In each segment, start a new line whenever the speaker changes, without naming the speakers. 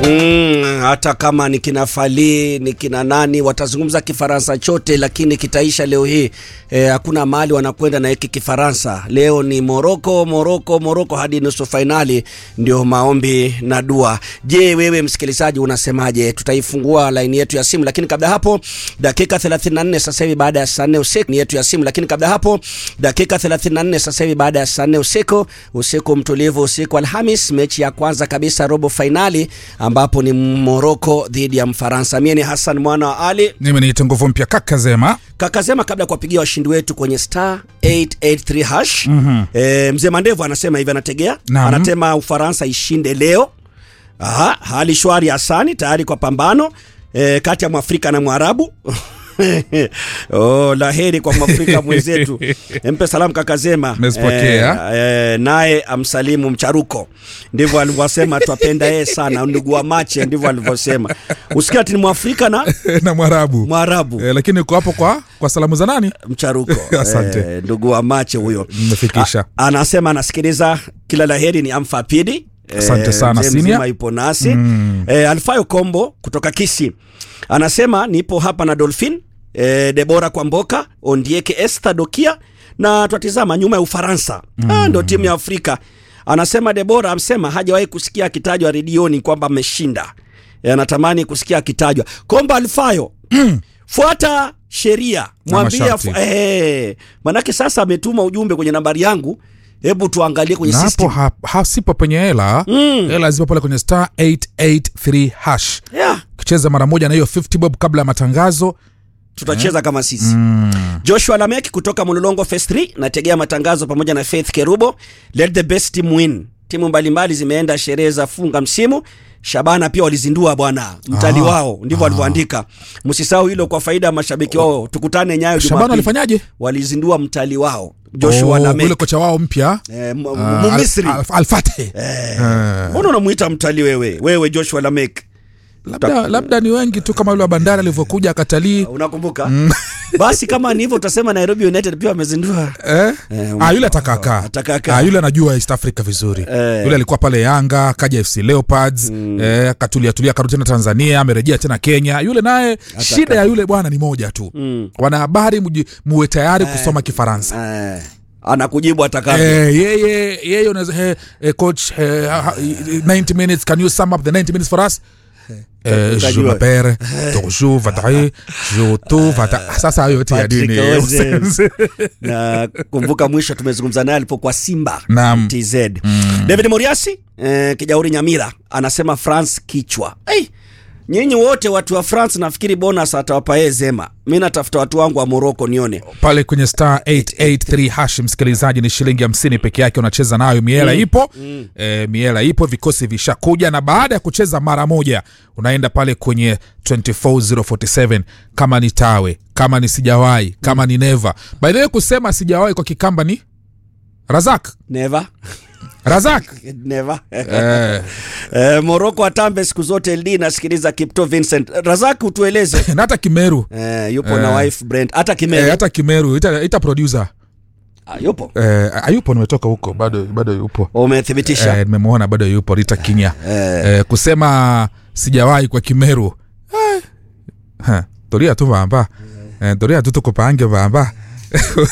Mm, hata kama ni kina Fali ni kina nani watazungumza Kifaransa chote, lakini kitaisha leo hii. Eh, hakuna mahali wanakwenda na hiki Kifaransa. Leo ni Moroko, Moroko, Moroko hadi nusu fainali, ndio maombi na dua. Je, wewe msikilizaji unasemaje? Tutaifungua laini yetu ya simu, lakini kabla hapo dakika 34 sasa hivi baada ya saa 4 usiku ni yetu ya simu, lakini kabla hapo dakika 34 sasa hivi baada ya saa 4 usiku, usiku mtulivu, usiku Alhamis, mechi ya kwanza kabisa robo fainali ambapo ni Moroko dhidi ya Mfaransa. Mie ni Hassan mwana wa Ali
mimi niite nguvu mpya kaka Zema.
Kakasema kabla ya kuwapigia washindi wetu kwenye star 883 hash mm-hmm. E, mzee Mandevu anasema hivi, anategea
Naam.
anatema Ufaransa ishinde leo. Aha, hali shwari Hasani tayari kwa pambano e, kati ya Mwafrika na Mwarabu oh, laheri kwa Mwafrika mwenzetu. Mpe salamu Kakazema.
Nimezipokea.
e, naye amsalimu Mcharuko, ndivyo alivyosema. Twapenda yeye sana, ndugu wa Mache, ndivyo alivyosema. Usikia ati ni Mwafrika na
na Mwarabu
Mwarabu
eh, lakini uko hapo kwa kwa salamu za nani?
Mcharuko
Asante.
eh, ndugu wa Mache huyo
Nimefikisha.
A- anasema anasikiliza kila laheri ni Amfapidi
Asante sana,
mzee
senior.
mzima yupo nasi mm. eh, Alfayo Kombo kutoka Kisi anasema nipo hapa na Dolphin eh, Debora Kwamboka Ondieke Esther Dokia na twatizama nyuma ya Ufaransa mm. ah, ndo timu ya Afrika anasema Debora amsema hajawahi kusikia akitajwa redioni kwamba ameshinda Eh, anatamani kusikia akitajwa Kombo Alfayo fuata sheria mwambie
masharti.
afu- eh, manake sasa ametuma ujumbe kwenye nambari yangu hebu tuangalie kwenye
na hapo
system
ha, hasipo penye hela hela zipo pale kwenye star 883 hash
yeah.
kicheza mara moja na hiyo 50 bob kabla ya matangazo
tutacheza kama sisi joshua lamek kutoka mulolongo phase 3 nategea matangazo pamoja na faith kerubo let the best team win timu mbalimbali zimeenda sherehe za funga msimu shabana pia walizindua bwana mtali
Ah.
wao ndivyo walivyoandika msisahau hilo kwa faida ya mashabiki wao tukutane nyayo
Shabana
Jumapili.
walifanyaje?
walizindua mtali wao joshua
Oh,
lamek
yule kocha wao mpya
eh, mu-
ah,
mu- Misri.
Al- Al- Al-Fateh.
mbona unamuita mtali wewe wewe joshua lamek
labda, labda ni wengi tu kama yule wa bandari alivyokuja akatalii
unakumbuka basi kama ni hivyo utasema nairobi united pia wamezindua
Eh?
Eh,
ah, yule atakakaa
atakakaa.
ah, yule anajua east africa vizuri
Eh.
yule alikuwa pale yanga akaja fc leopards mm. eh, akatulia tulia akarudi tena tanzania amerejea tena kenya yule naye shida ya yule bwana ni moja tu mm. wanahabari mji- muwe tayari kusoma kifaransa
eh, anakujibu atakavyo
Eh, yeye yeye unaweza eh, eh, coach eh, ha- ha- 90 minutes can you sum up the 90 minutes for us Eh, je
Utajua.
m'appelle Torshu Vatari Je tu Vata sasa hayo yote ya
Patrick
dini
Ozez. na kumbuka mwisho tumezungumza naye alipokuwa simba
Naam.
tz david moriasi eh, kijauri nyamira anasema france kichwa hey, nyinyi wote watu wa france nafikiri bonus atawapa yeye zema mi natafuta watu wangu wa moroko nione
pale kwenye star 883 hash msikilizaji ni shilingi hamsini peke yake unacheza nayo miela mm. ipo mm. E, miela ipo vikosi vishakuja na baada ya kucheza mara moja unaenda pale kwenye 24047 kama ni tawe kama ni sijawahi kama ni neva by the way kusema sijawahi kwa kikamba ni razak
never
razak
never
eh,
eh, moroko atambe siku zote ld nasikiliza kipto vincent razak utueleze
na hata kimeru
eh, yupo na wife brand hata kimeli
eh, hata kimeru ita, ita producer
ah, yupo
eh, ayupo nimetoka huko bado bado yupo
umethibitisha
Eh, nimemwona bado yupo rita kinya eh, kusema sijawahi kwa kimeru eh, ha, toria tu vamba eh, toria tu tukupange vamba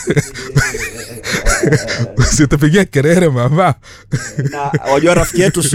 usitupigia kerere vamba
na wajua rafiki yetu